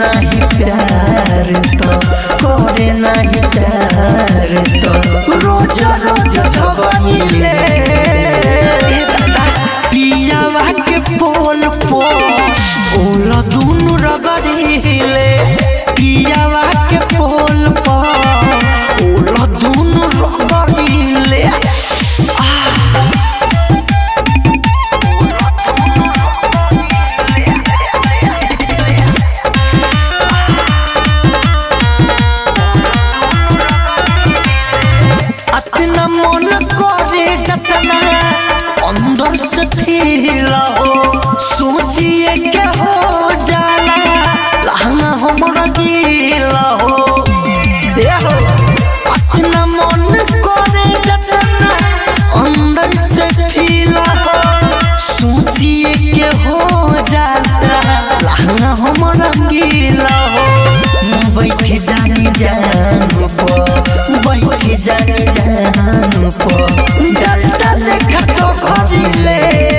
नहीं प्यार तो करे नहीं प्यार तो रोज रोज झगड़िले पियावा के पोल पो ओला दुनु रगड़िले पियावा के पोल पो ओला दुनु रगड़िले अतना मन करे जतना अंदर से फील हो सोचिए के हो जाला लहंगा हमरा गीला हो ए हो अतना मन करे जतना अंदर से फील हो सोचिए के हो जाला लहंगा हमरा गीला हो बैठ जानी जान पो बैठ जानी जान पो डाल डाल खटो भरिले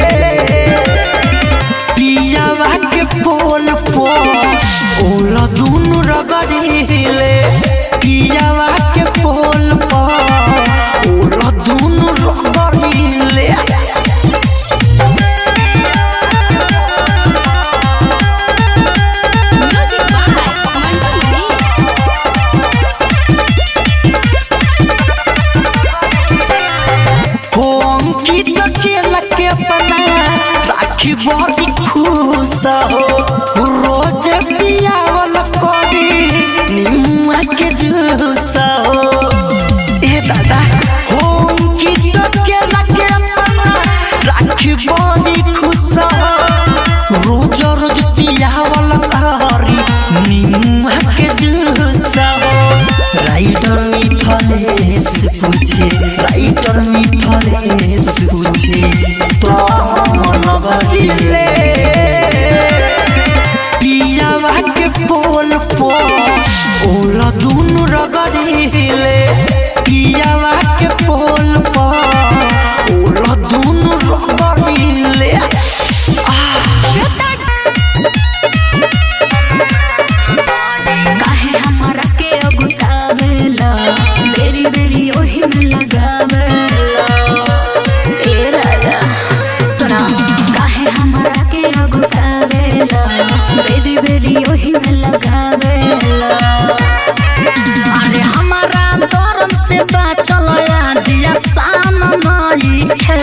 पियावा के पोल पो ओला दुनु रगड़िले पियावा के पोल पो ओला दुनु रगड़िले म्यूजिक बाय मंटू मनी हो अंकित के लके अपना राखी बड़ी खुश हो रोज पियावल करी निमुआ के जूस हो ए दादा हो अंकित के लके अपना राखी बड़ी खुश हो रोज रोज पियावल करी निमुआ के जूस हो राइटर मिथलेश पूछे राइटर मिथलेश पूछे तो मन बहिले पियावा के पोल पो ओला दुनु रगड़िले पियावा के पोल पो ओला दुनु रगड़िले काहे हमरा के अगुतावेला बेरी बेरी ओही में लगावेला ए राजा सुना काहे हमरा के अगुतावेला बेरी बेरी ओही में लगावेला अरे हमारा दरम से बाचल दिया सान नई खे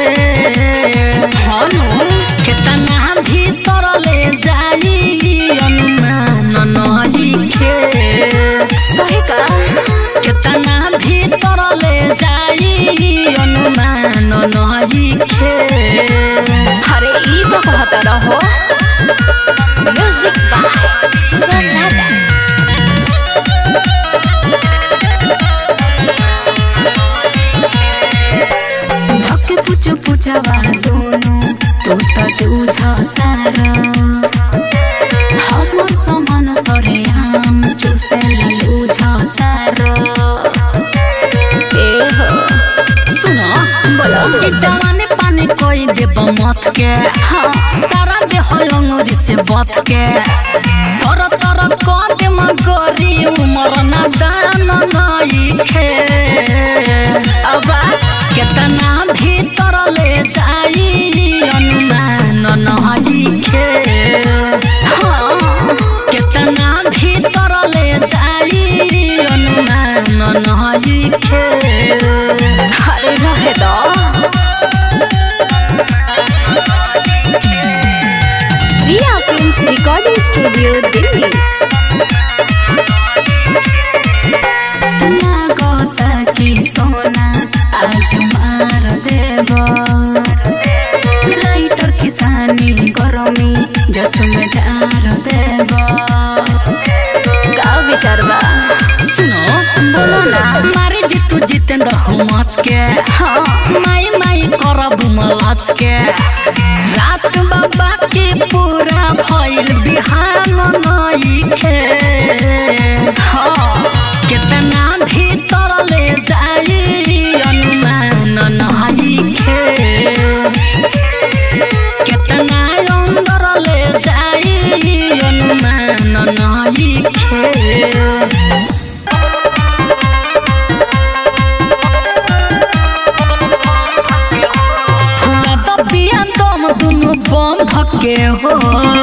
हनु केतना भीतर ले जाई अनुमान नई खे सही का केतना भीतर ले जाई अनुमान नई खे अरे ई तो कहता रहो म्यूजिक बाय सुगम राजा धक पुछ पुछवा दोनों तू त जूझता हम समान सरे हम चुसे लूझता ए हो सुनो बोलो ई जवानी पानी कोई देब मत के हाँ सारा देह अंगुरी से बत के तर तर कद मगरी उमर ना दान नई खे अबा केतना भीतर ले जाई अनुमान नई खे हाँ, केतना भीतर ले जाई अनुमान नई खे अरे रहे दो Riya films recording studio Delhi लागता कि सोना आज मार देव राइटर किसानी गरमी जसुम झार देव का विचार बा सुनो बोलो ना मारे जितु जितेंद्र हो मच के हाँ माई माई करब मलाच के रात बाबा के पूरा भइल बिहान नई खे हाँ केतना भीतर ले जाई अनुमान नई खे केतना अंदर ले जाई अनुमान नई धके हो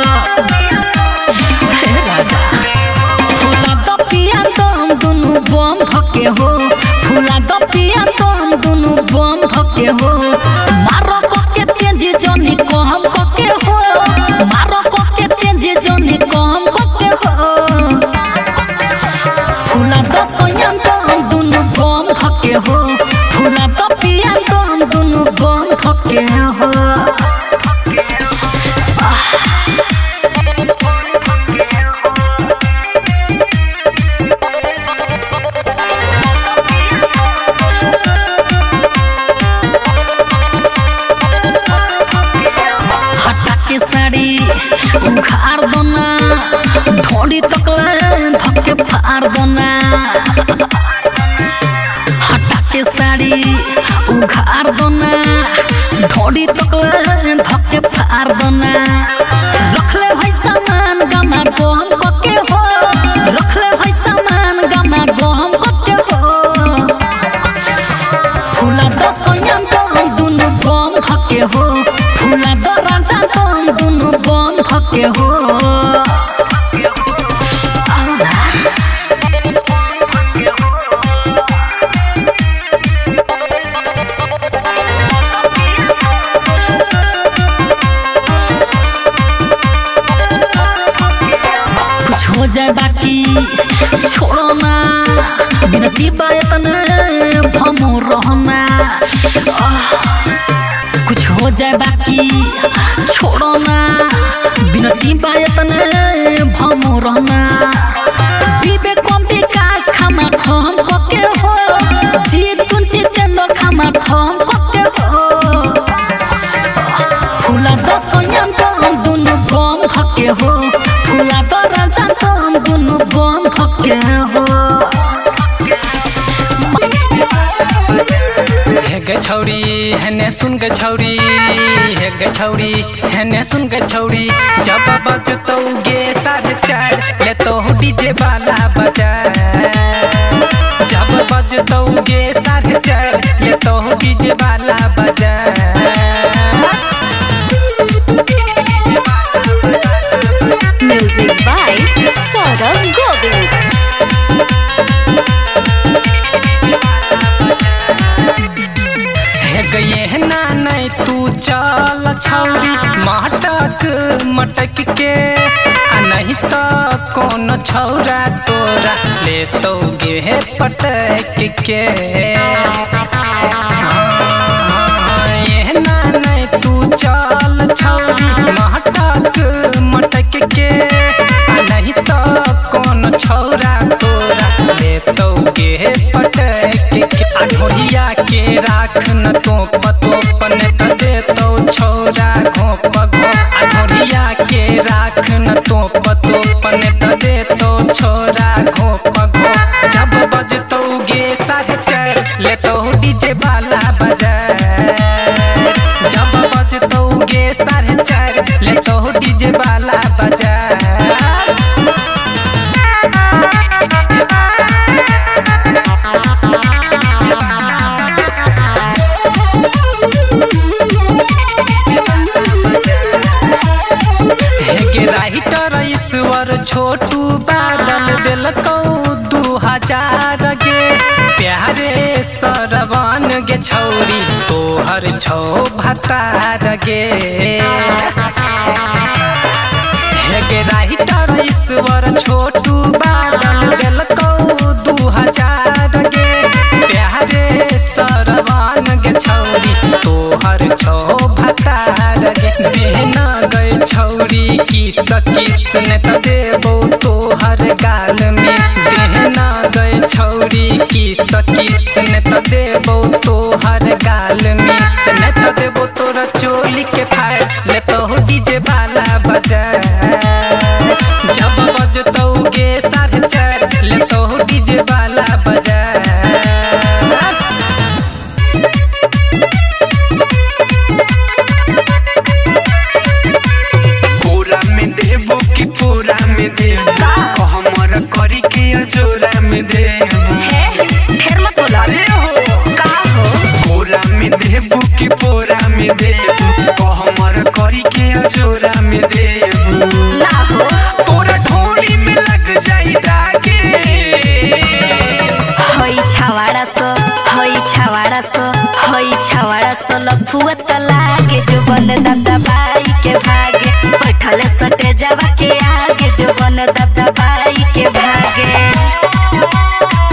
हे राजा फूला द पिया दम दुनु बम धके हो फूला द पिया दम दुनु बम धके हो मारो कके तेजी जनी कहम कके हो मारो कके तेजी जनी कहम कके हो फूला द सोयम दम दुनु बम धके हो फूला द पिया दम दुनु बम धके हो हटा के साड़ी उखाड़ दोना ढोड़ी तकले धक्के फाड़ दोना हटा के साड़ी उखाड़ दोना ढोड़ी तकले धक्के फाड़ दोना रखले भाई सामान गमा गम कके हो रखले भाई सामान गमा गम कके हो फूला द सोयम दम दुनु बम धके हो फूला द राजा दम दुनु बम धके हो आओ ना। कुछ हो जाए बाकी छोड़ो ना बिनती बायतन भमो रहना आह, कुछ हो जाए बाकी छोड़ो ना बिनती बायतन भमो रहना विवेक कम विकास खामा खम कके हो जीत कुंची चंदो खामा खम कके हो फूला द सोयम दम दुनु बम धके हो फूला द राजा दम दुनु बम धके हो हे गे छौरी हेने सुन गे छौरी हे गे छौरी हेने सुन गे छौरी जब बजतौ गे साढ़े चार ले तो डीजे वाला बजा जब बजतौ गे साढ़े चार ले तो डीजे वाला बजा Music by Saurav Govind. हे गए ना नहीं तू चल छौरी मटक मटक के आ नहीं तो कौन छौरा तोरा ले तो गे पटक के हाँ, ये ना नहीं तू चल छौरी मटक मटक के आ नहीं तो कौन छौरा तोरा ले तो गे पटक के आ ढोलिया के राख न तो पतो पन दे तो छौरा घोप घोप आ ढोलिया के राख न तो पतो पन दे तो छौरा घोप घोप जब बजतो गे साढ़े चार ले तो डीजे वाला बजा जब बजतो गे साढ़े चार ले तो डीजे वाला बजा हेगे राइटर ईश्वर छोटू बादल दिलकौ दू हजार गे प्यारे सरवन गे छौरी तोहर छौ भतार गे हेगे राइटर ईश्वर छोटू बादल दिलकौ दू हजार गे प्यारे सरवन गे छौरी तोहर छौ भतार गे देहना गए छौरी किस किस ने त देबो तोहर गाल मिस देहना गए छौरी किस किस ने त देबो तोहर गाल मिस ने त देबो तोरा चोली के फाड़ ले तो डीजे वाला बजा जब बजतौ गे साढ़े चार ले तो डीजे वाला बजा पूरा में देबो कि पूरा में देबो कहमर करी के अजोरा में देबो फिर मत बोला अरे हो का हो पूरा में देबो कि पूरा में देबो कहमर करी के अजोरा दबदबाई के भागे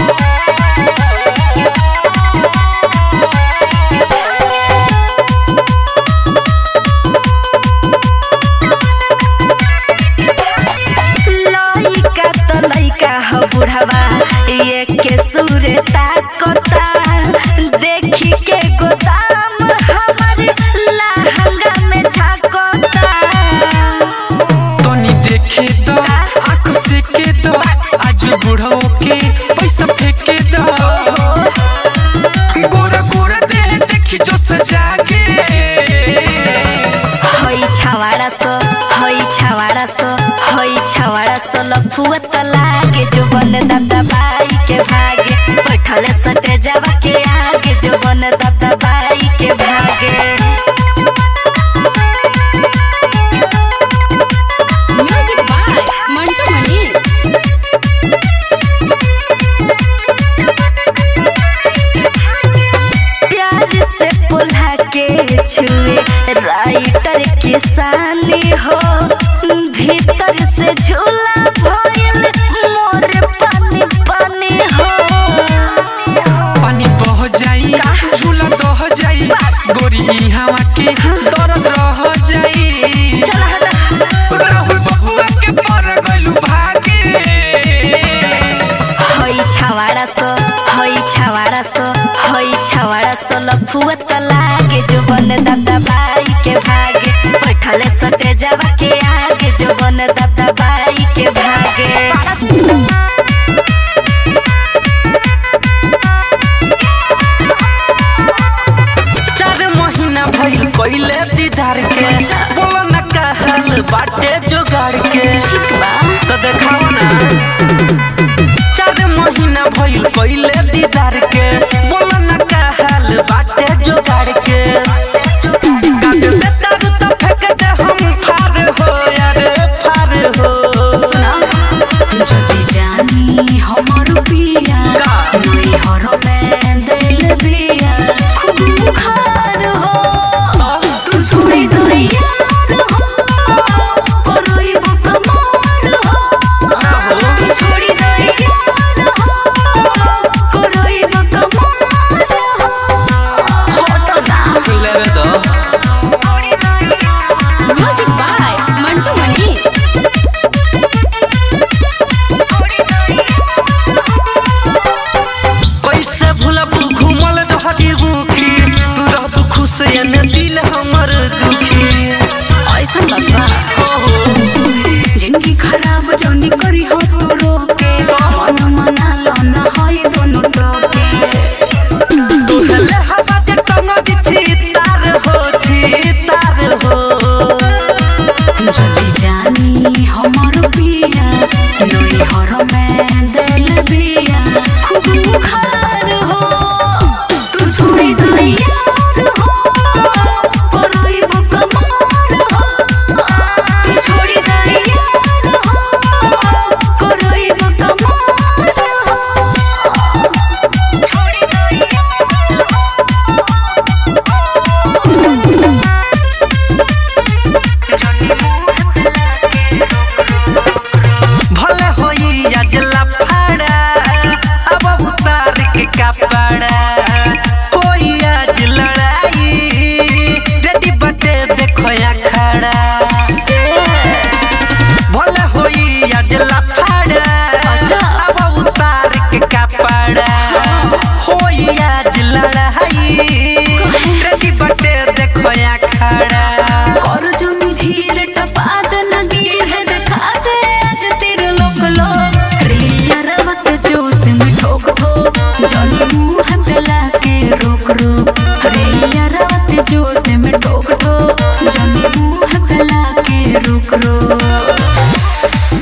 लइका त लइका ह बुढ़वा ये के सुरे ताकता देखी के गोदाम हमर लहंगा में झाकता तनी देखे द आंख से के द आज बुढ़ो के पैसा फेंके द गोरा गोरा दे देखी जो सजा के हई छावाड़ा सो हई छावाड़ा सो हई छावाड़ा सो लफुआ त लागे जो बन दबदबाई के भागे बैठले सटे जावा के आगे जो बन दबदबाई के भागे म्यूजिक बाय मंटू मनी प्यार से पुल्हा के छुए राइटर किसानी हो भीतर से झूला भइल मोर पानी पानी हो पानी बह जाई झूला दह जाई गोरी हवा के दर्द रह जाई राहुल बबुआ के पर गइलू भागे हई छावाड़ा सो हई छावाड़ा सो हई छावाड़ा सो लफुआ त लागे जो बन दबदबाई के भागे बैठले सटे जावा के आगे जो बन दबदबाई के भागे चार महीना भइल कइले दीदार के बोलो न का हाल बाटे जोगाड़ के तो देखाओ ना चार महीना भइल कइले दीदार के बोलो न का हाल बाटे जोगाड़ के काट दे तारू तो फेंक दे हम फार हो यार फार हो যদি জানি हमर पिया का? नई हर में दिल बिया खूब बुखार हो तू छोड़ी दो यार हो करई बकमार हो तू छोड़ी दो यार हो करई बकमार हो होटो ना लेवे दो म्यूजिक बाय मंटू मनी कैसे भूलब घूमल रहती मुखी तू रहबू खुश एने दिल हमर दुखी ऐसा लगवा हो हो जिंदगी खराब जौनी करी हो तू रोके मन मना लो न होई दोनों टोके तोहले हवा के टंग दिछी तार हो छी तार हो যদি জানি हमर पिया नई हर में दिल बिया खूब बुखार हो तू छोड़ी दो यार हो करई बकमार हो तू छोड़ी दो यार हो करई बकमार हो भले होई अजला फाड़ा अब उतार के कपड़ा होई आज लड़ाई रेडी बटे देखो या खड़ा भले होई अजला फाड़ा अब उतार के कपड़ा होई आज लड़ाई रेडी बटे देखो या खड़ा और जो धीर टपाद नगीर है दिखा दे आज तेरे लोक लोक रिया रवत जोश में ठोक ठोक जनी मुंह गला के रोक रोक रिया रवत जोश में ठोक ठोक जनी मुंह गला के रोक रोक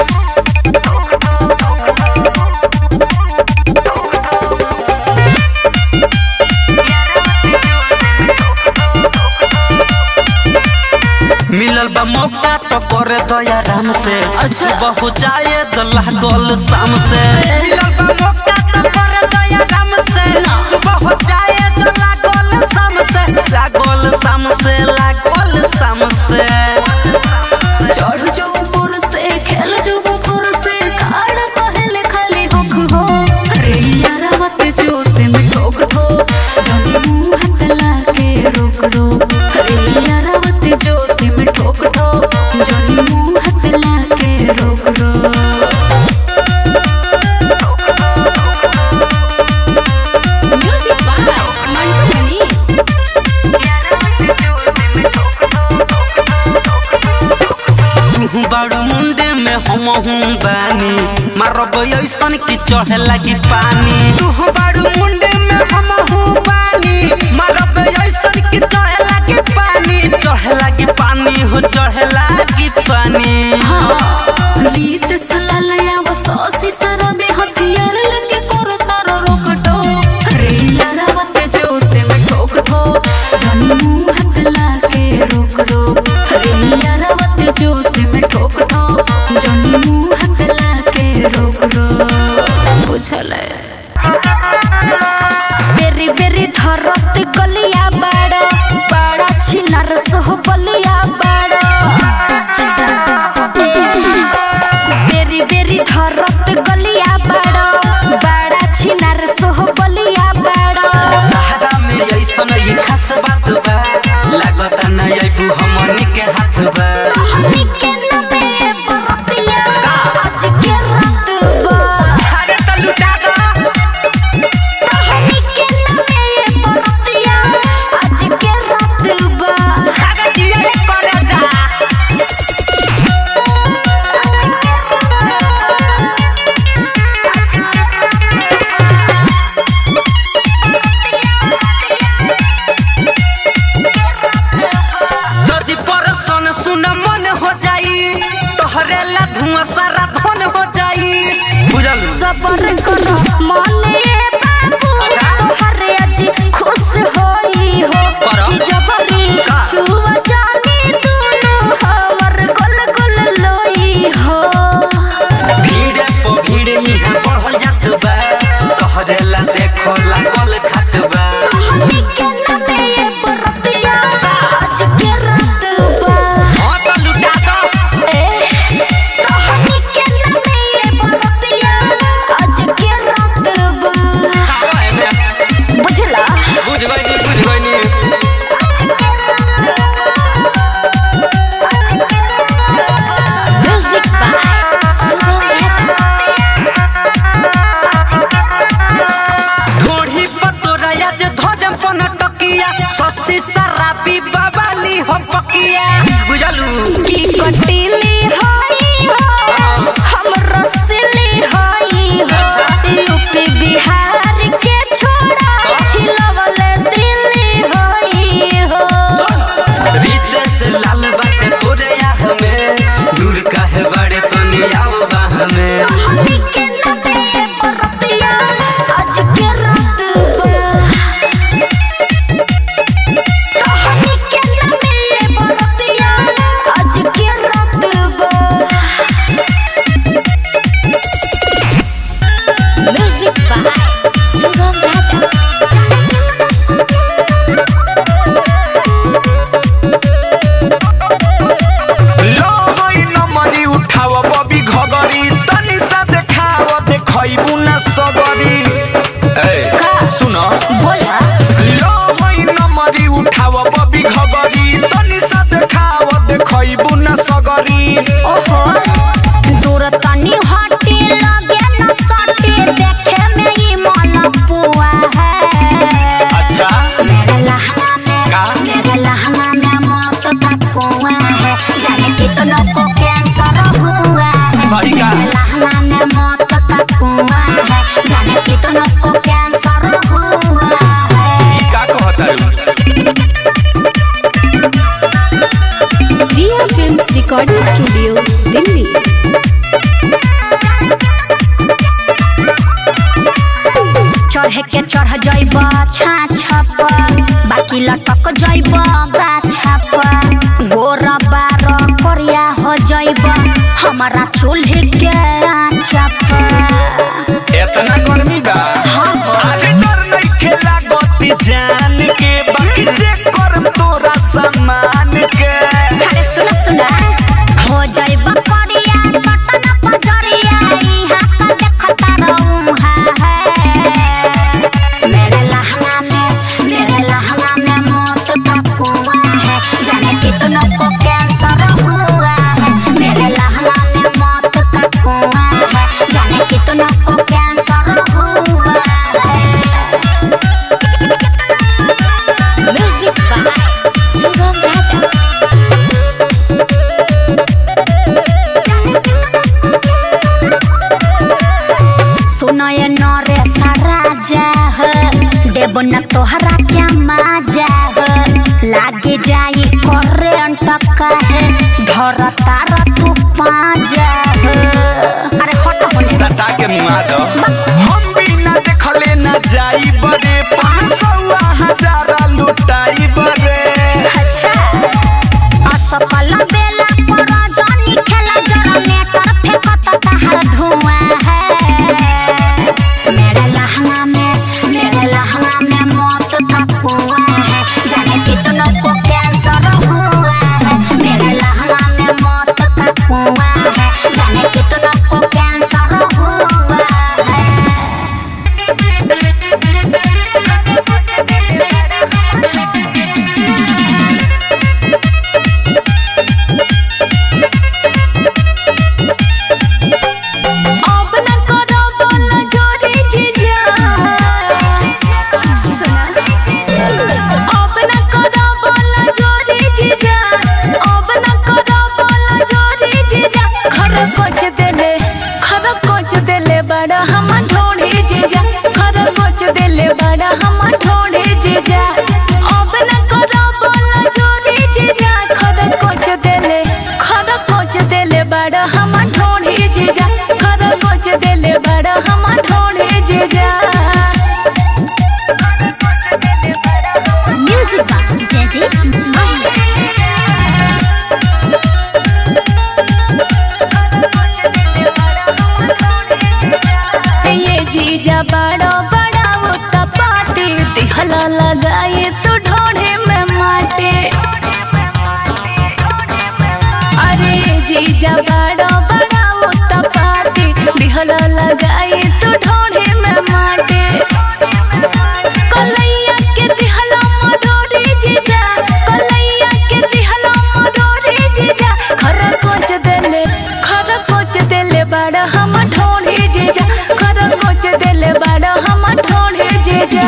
मिलल बा मौका तो कर दया राम से सुबह हो जाए दल्ला गोल शाम से मिलल बा मौका तो कर दया राम से सुबह हो जाए दल्ला गोल शाम से लागोल शाम से लागोल शाम से चढ़ जो ऊपर से खेल जो ऊपर रोक रो म्यूजिक बाय मंटू मनी तू बाड़ू मुंडे में हम हूँ बानी मारब ऐसन की चढ़े लगी पानी तू बाड़ू मुंडे में हम हूँ बानी मारब ऐसन की चढ़े लगी पानी चढ़े लगी पानी हो चढ़े लगी पानी रीत सलालया वो सौसी सरबे हथियार लगे करो तारो रोक टो रे यारावत जो से मैं ठोक ठो जानी मुंह हाथ लाके रोक रो रे यारावत जो से मैं ठोक ठो जानी मुंह हाथ लाके रोक रो बुझले बेरी बेरी धरत गलिया बाड़ा बाड़ा छिनार सोह बलिया बाड़ा बेरी बेरी धरत गलिया बाड़ा बाड़ा छिनार सोह बलिया बाड़ा तहरा में ऐसन ये खास बात बा लागता न अबू हमनी के हाथ बा तहनी के नबे बरतिया आज के रात बा अरे त लुटा दो तहनी के नबे बरतिया आज के रात बा अरे जिया करे जा जदि परसन सुन मन हो जाई तोहरे ला धुआं सारा धन हो जाई बुझल सबर करो मने बाबू अच्छा। तोहरे आज खुश होई हो करो। कि जबरी का? छुआ जानी दुनु हमर गोल गोल लोई हो भीड़ पे भीड़ यहाँ बढ़ल जात बा तोहरे ला देखो लागल खात बा तहनी के नबे बरतिया आज के रात बा हाँ तो लुटा दो ए तहनी के नबे बरतिया आज के रात बा आवा एने बुझला बुझ गइनी बुझ गइनी म्यूजिक बाय सुगम राजा ढोढ़ी पतोरा आज धरम पन टकिया ससी शराबी बवाली हो पकिया बुझलू की कटीली होई हो हम रसली होई हो यूपी बिहार के छोड़ा हिलवले दिल्ली होई हो रीते से लाल बाटे तोरे या हमें दूर काहे बड़े तो नियाओ बा हमें हनी के नबे बरतिया आज के रात बा हनी के नबे बरतिया आज के रात बा म्यूजिक बाय सुगम राजा लो होई नमरी उठाव बबी घगरी तनी सा देखाव देखैबू न सगरी ए सुन बोला लो होई नमरी उठाव बबी घगरी तनी सा देखाव देखैबू न सगरी ओहो दूर तनी हटी लगे न सटी देखे में ई मलपुआ है अच्छा मेरे लहंगा में का? मेरे लहंगा में मौत का कुआं है जाने कितनों को कैंसर हुआ है सही का? मेरे लहंगा में मौत का कुआं है जाने कितनों को कैंसर हुआ है ई का कहतारू Riya films recording studio Delhi चढ़े के चढ़ जाइब छाछा पर बाकी लटक जाइब गाछा पर गोरा बार करिया हो जाइब हमारा चूल्हे के आँचा पर एतना गर्मी बा अरे डर नइखे लागत जान के बाकी जे करम तोरा सम्मान के अरे सुना सुना हो जाइब करिया सटन पजरिया इहा का देखता रहूं है मेरे लहंगा में मेरे लहंगा में मौत का कुआं है जाने कितनों को कैंसर हुआ है मेरे लहंगा में मौत का देबो ना तोहरा क्या मजा हो लागे जाई करंट काहे धर तारा तू पाजा हो अरे हट हो सटा के मुआ दो हम बिना देखले ना जाई बरे पाँच सौ हजार लुटाई बरे अच्छा असफल बेला पर जानी खेला जरा नेटर फेंकत तहर धुआं है मेरे लहंगा में मेरे लहंगा में मौत का कुआं है जाने कितनों को कैंसर हुआ है मेरे लहंगा में मौत का कुआं है जाने कितनों को कैंसर हुआ है अब न करो बोल जोरे जीजा सुना अब न करो बोल जोरे जीजा अब न करो बोल जोरे जीजा खर कोच देले खर कोच देले बड़ा हम ढोढ़े जीजा खर कोच देले बड़ा हम ढोढ़े जीजा अब न करो बोल जोरे जीजा खर कोच देले खर कोच देले बड़ा हम ढोढ़े जीजा खर कोच देले बड़ा हम ढोढ़े जीजा म्यूजिक बॉक्स जैसे ये जीजा बड़ा बड़ा उता पाती दिहला लगाए तो ढोढ़े में माटे अरे जीजा बड़ा बड़ा उता पाती दिहला लगाए तो ढोढ़े में माटे कलैया के दिहला मरोरे जीजा कलैया के दिहला मरोरे जीजा खरा कोच देले खरा कोच देले बड़ा हम ढोढ़े जीजा खरा कोच देले बड़ा हम ढोढ़े जीजा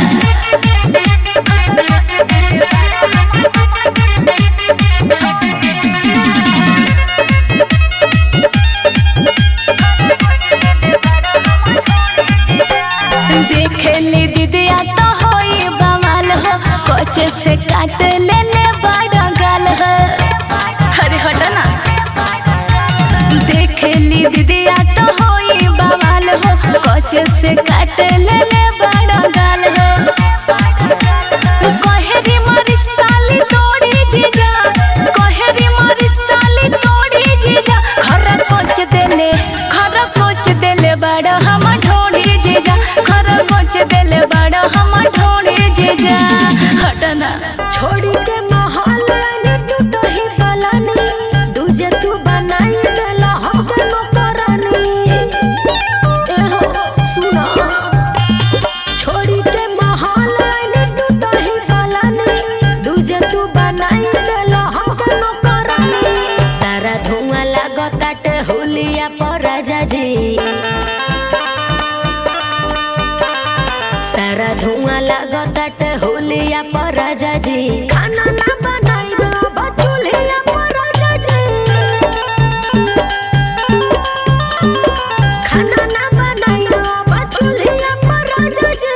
देखली दीदिया तो होई बवाल हो कोच से काट ले ले बड़ा गाल हो अरे हटो ना देखली दीदिया तो होई बवाल हो कोच से काट ले ले बड़ा गाल हो कहेरी मारी साली तोड़ी जीजा कहेरी मारी साली तोड़ी जीजा खरा कोच देले खरा कोच देले बड़ा हम ढोड़ी जीजा खरा कोच देले बड़ा हम ढोड़ी जीजा हटना छोड़ी के महल ने तू तो ही बलानी दूजे तू बनाई देला हम नौकरानी ए हो सुना छोड़ी के महल ने तू तो ही बलानी दूजे तू बनाई देला हम नौकरानी सारा धुआं लागताटे हुलिया पर राजा जी सारा धुआं लागताटे होलिया पर राजा जी खाना ना बनाई बाबा चूल्हिया पर राजा जी खाना ना बनाई बाबा चूल्हिया पर राजा जी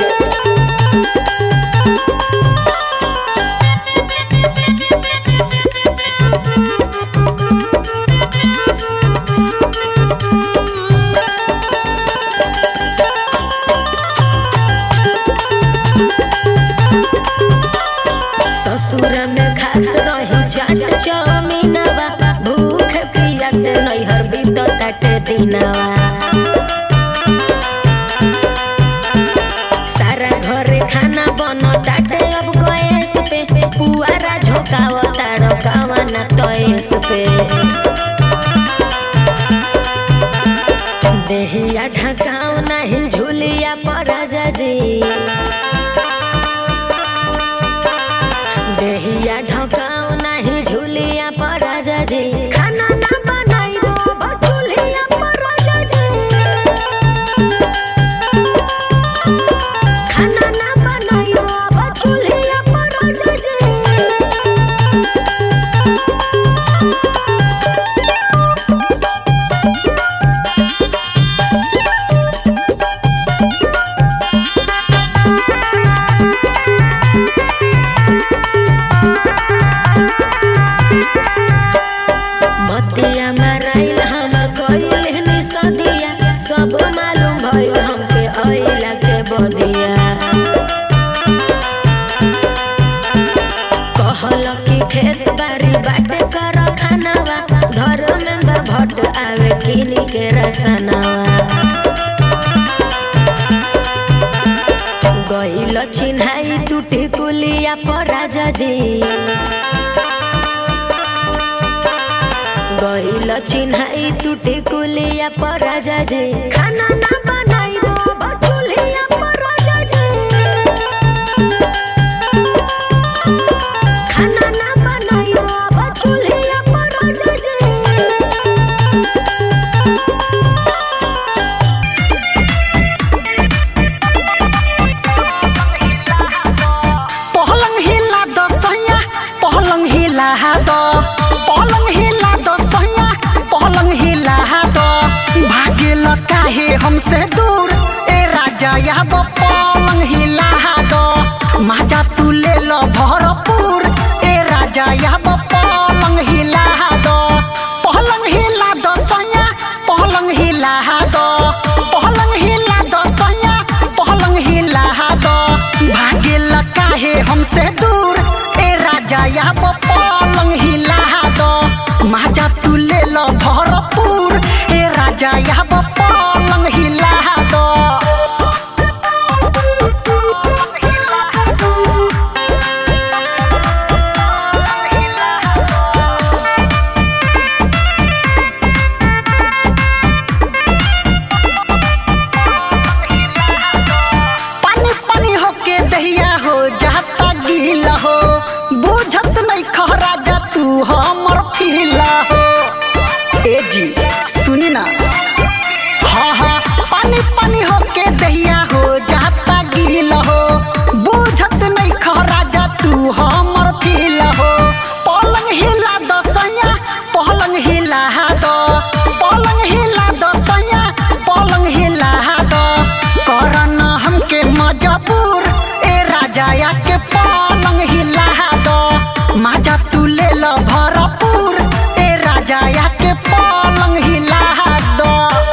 ससुर में खात रही चाट चौमीनवा भूख पिया से नैहर बीत काटे दिनवा सारा घरे खाना बन ताटे अब गैस पे पुआरा झोकाव ताड़कावा ना तैस पे देहिया ढकाव नाही झुलिया पर राजा जी देहिया ढकाव नाही झुलिया पर राजा जी खाना ना बनाई बाबा चूल्हिया पर राजा जी खाना ना बनाई बाबा चूल्हिया पर राजा जी हट आवे किनी के रसनवा गइल चिन्हाई टूटी कुलिया पर राजा जी गइल चिन्हाई टूटी कुलिया पर राजा जी खाना ना बनाइबो बचुलिया पर राजा जी खाना ना बनाइबो बचुलिया पर राजा जी पहलंग हिला दो सैया पहलंग हिला दो पहलंग हिला दो सैया पहलंग हिला दो भागे काहे हमसे दूर ए राजा या वो पलंग हिला दो माजा तू ले लो भरपूर ए राजा या वो पलंग हिला दो पहलंग हिला दो सैया पहलंग हिला दो पहलंग हिला दो सैया पहलंग हिला दो भागे काहे हमसे दूर ए राजा या वो पलंग हिला दो माजा तू ले लो भरपूर ए राजा या वो पलंग हिला दो पानी पानी होके दहिया हो जाता गीला हो बुझत नहीं खरा जा तू हमर फीला हो ए जी सुनी ना हाँ हाँ पानी पानी होके दहिया हो जाता गीला हो बुझत नहीं खरा जा तू हमर फीला हो पलंग हिला दो सैया पलंग हिला दो पलंग हिला दो सैया पलंग हिला दो करन हमके मजबूर ए राजा या के पलंग हिला दो माजा तू ले लो भरपूर ए राजा या के पलंग हिला दो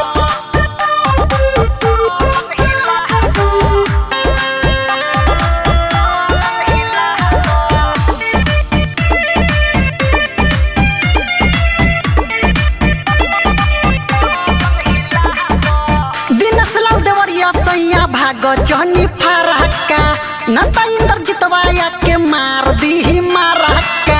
दिनस लाल देवरिया सैया भाग जनी फरहक्का न त इंद्र जितवाया के मार दी मारहक्का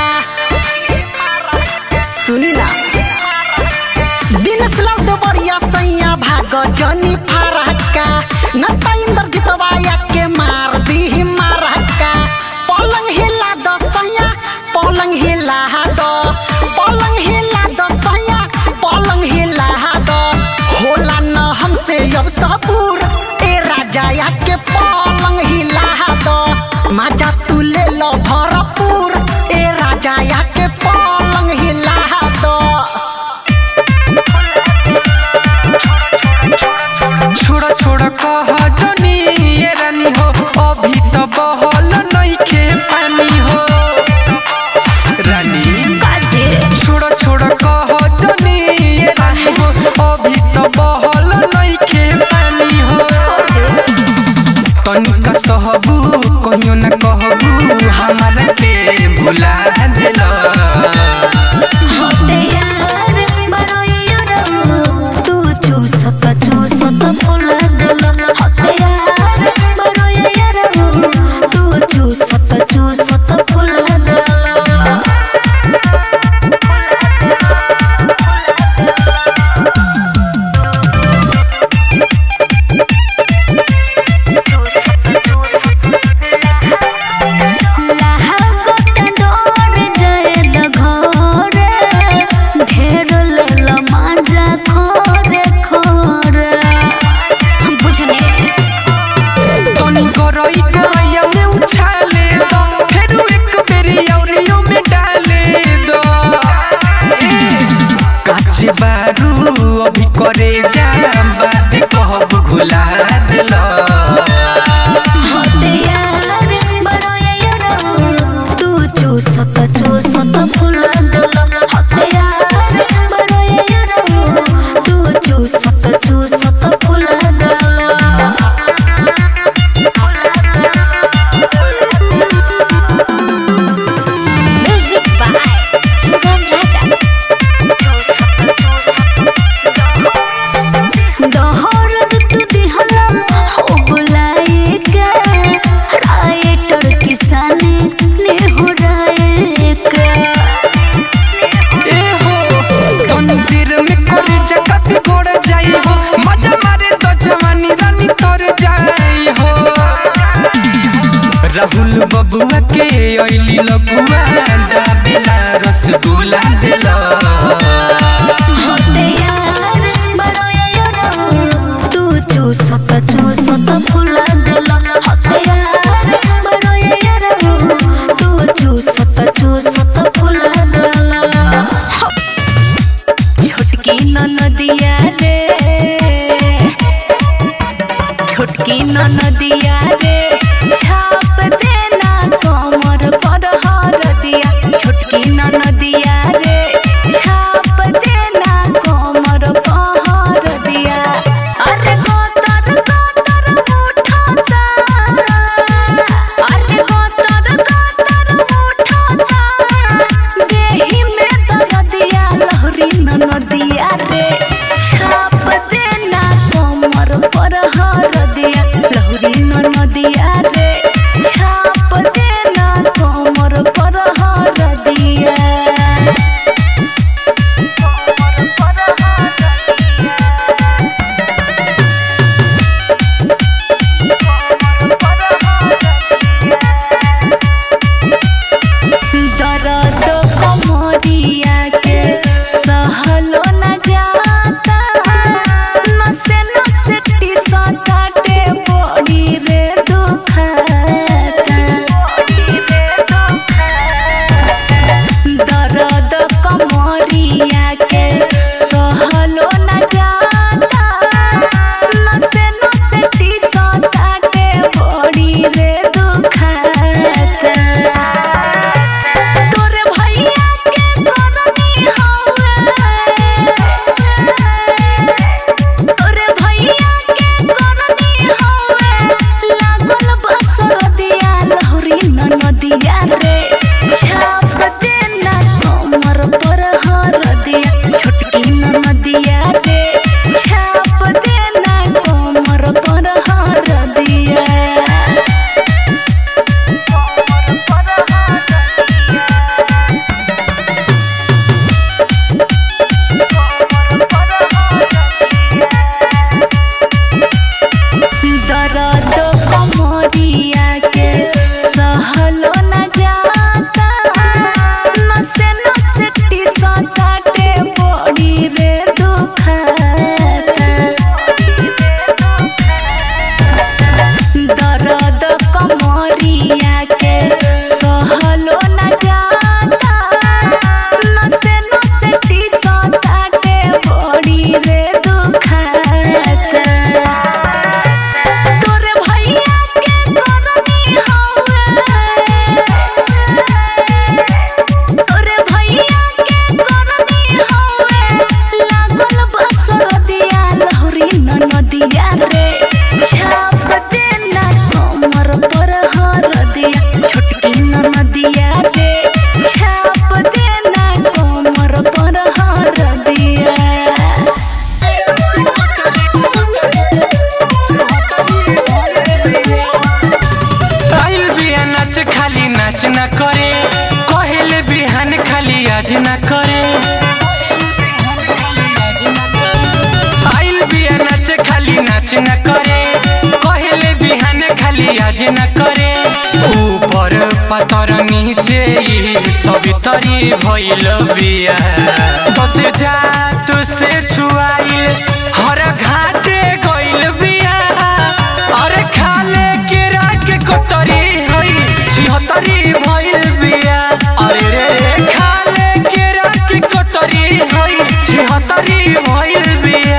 सुनी ना दिनस लाल देवरिया सैया भाग जनी फरहक्का न त इंद्र जितवाया के मार दी मारहक्का पलंग हिला दो सैया पलंग हिला दो पलंग हिला दो सैया पलंग हिला दो होला न हमसे अब सबूर ए राजा या के पलंग हिला दो माजा तू ले लो भरपूर ए राजा या के पलंग हिला दो छोड़ा छोड़ा कह जनी ये रानी हो अभी तो बहल नइखे पानी हो रानी छोड़ा छोड़ा कह जनी ये रानी हो अभी तो बहल नइखे पानी हो तनिका सहबू कहियो न कहबू हमारा के भुला देला होते यार बड़ो यार तू चूसत चूसत फुला दिल होते यार बड़ो यार तू चूसत चूसत फुला दिल लाहा गोटा डोर जाए द घरे ढेर लेल मांजा खोरे खोरे बुझने तनी गरई करैया में उछाले दो फिर एक बेरी औरियो में डाले दो काचे बारू अभी करे जा बात कहब घुला दिलो होते यार बड़ो यार तू चूसत चूसत फुला दिल होते यार बड़ो यार तू चूसत चूसत फुला म्यूजिक बाय सुगम राजा बबुआ के अइली लगुआ दाबेला रसगुल्ला देला होते यार बड़ो यार तू चूसत चूसत फुला दिल होते यार बड़ो यार तू चूसत चूसत फुला दिल छोटकी ननदिया रे छोटकी ननदिया रे छाप देना कमर पर हरदिया छोटकी ननदिया रे छाप देना कमर पर हरदिया अरे गोतर गोतर उठाता अरे गोतर गोतर उठाता देहि में दरदिया लहरी ननदिया रे छाप देना कमर पर हरदिया लहरी ननदिया रे छाप देना कमर पर हरदिया दर्द कमरिया के सहलो न जाता नसे नसे टीसा काटे बड़ी रे दुखाता दर्द कमरिया के सहलो न जाता नसे नसे टीसा काटे बड़ी रे दुखाता तोरे भैया के करनी हवे तोरे भैया के करनी हवे लागल बसर दिया लहरी ननदिया रे छाप देना कमर पर हर दिया छोटकी ननदिया रे छाप देना कमर पर हर दिया दर्द कमरिया के सहलो न जाता नसे नसे टीसा काटे बड़ी रे दुखाता दर्द कमरिया के सहलो न जाता नसे नसे टीसा काटे बड़ी रे दुखाता तोरे भैया के करनी हवे तोरे भैया के करनी हवे लागल बसर दिया लहरी ननदिया रे छाप देना कमर पर हर दिया छोटकी ननदिया रे छाप देना कमर पर हर दिया आइल बिया नाच खाली नाच ना करे कहेले बिहान खाली आज ना करे आइल बिया नाच खाली नाच ना करे कहेले बिहान खाली आज ना करे ऊपर पतर नीचे ई सब तरी भइल बिया बस जात से छुआइल हर घाटे गइल बिया अरे खाले के राख कोतरी होई छिहत्तरी भइल बिया अरे रे खाले के राख कोतरी होई छिहत्तरी भइल बिया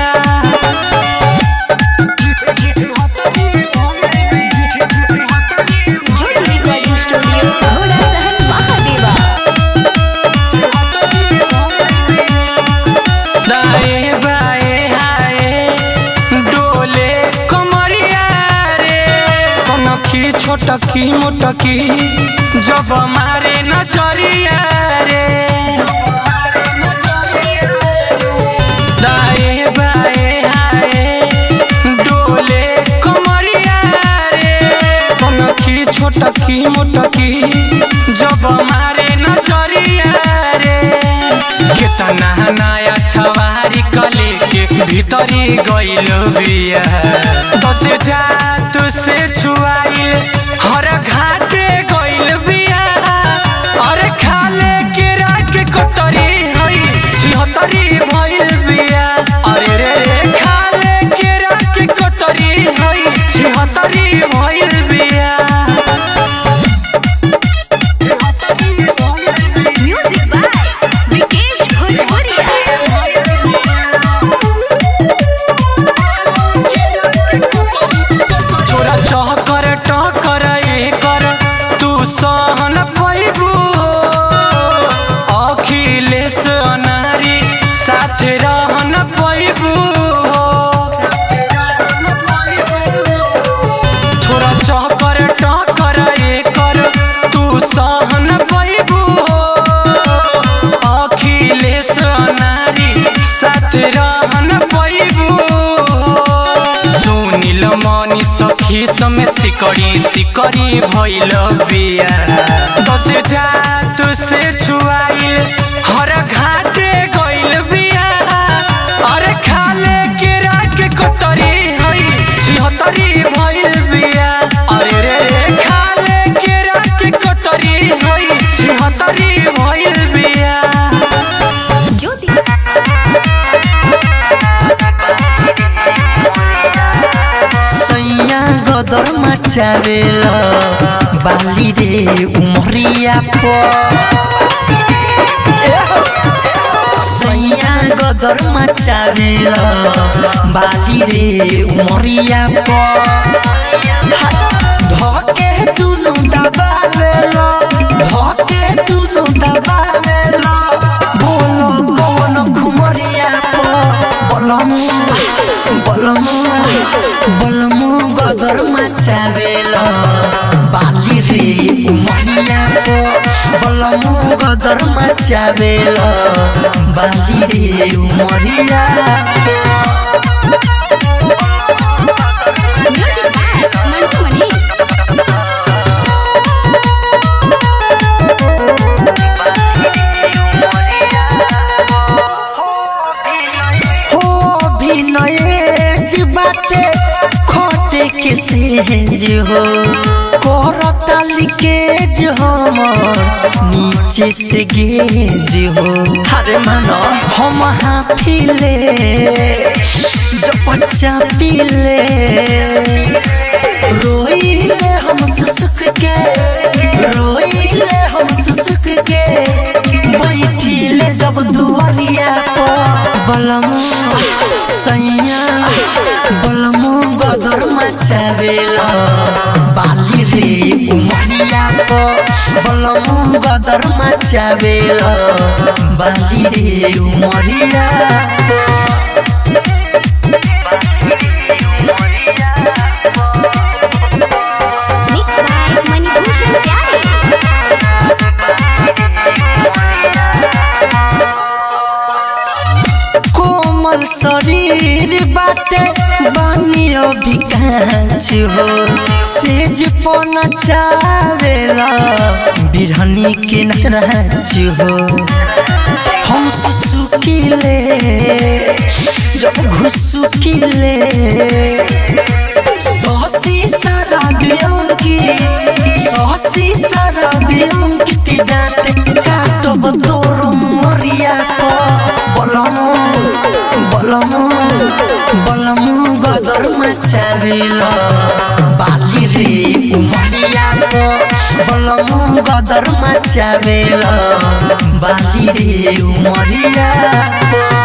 दाएं बाएं हाय डोले कमरिया रे कनखी छोटकी मोटकी जब मारे नजरिया रे दाएं बाएं हाय डोले कमरिया रे कनखी छोटकी मोटकी जब मारे नजरिया रे केतना नया छवारी कले के भीतरी गइल बिया दस जात से छुआइल हर घाटे गइल अरे खाले केरा के कटरी हई छिहत्तरी भइल बिया अरे रे रे खाले केरा के कटरी हई छिहत्तरी भइल बिया म्यूजिक बाय विकेश भोजपुरिया छोरा चहकर टकर एकर तू सहन पैबू अखिलेश अनारी साथ रहन पैबू छोरा चहकर टकर एकर तू सहन पैबू अखिलेश अनारी साथ रहन पैबू सुनिल मनी सखी समे सिकरी सिकरी भइल बिया दस जात से छुआइल हर घाटे गइल बिया अरे खाले केरा के कटरी हई छिहत्तरी भइल बिया अरे रे रे खाले केरा के कटरी हई छिहत्तरी भइल बिया ज्योति सैया गदर मचावेल बाली रे उमरिया प सैया गदर मचावेल बाली रे उमरिया प धके दुनु दबावेल धके दुनु दबावेल बोलो कौन घुमरिया प बलमु बलमु बलमु गदर मचावेल बाली रे उमरिया प बलमु गदर मचावेल बाली रे उमरिया म्यूजिक बाय मंटू मनी हो विनय बाटे खोटे के सेज हो करता लिकेज हमर नीचे से गेज हो हरे मानो हम हाफिले जब बच्चा पीले रोइले हम सुसुक के रोइले हम सुसुक के बैठिले जब दुआरिया पर बलमु सैया बलमु गदर मचावेल बाली रे उमरिया पर बलमु गदर मचावेल बाली रे उमरिया पर मिक्स बाय मणिभूषण प्यारे कोमल शरीर बाटे बानियो विकास हो सेज पन चावेला बिरहनी के नाच हो हम सुसुकिले जब घुसुकिले सहसी सारा बियंकी सहसी सारा बियंकी दाते काटब तोर मरिया को बलमु बलमु बलमु गदर मचावेल बाली रे उमरिया को बलमु गदर मचावेल बाली रे उमरिया को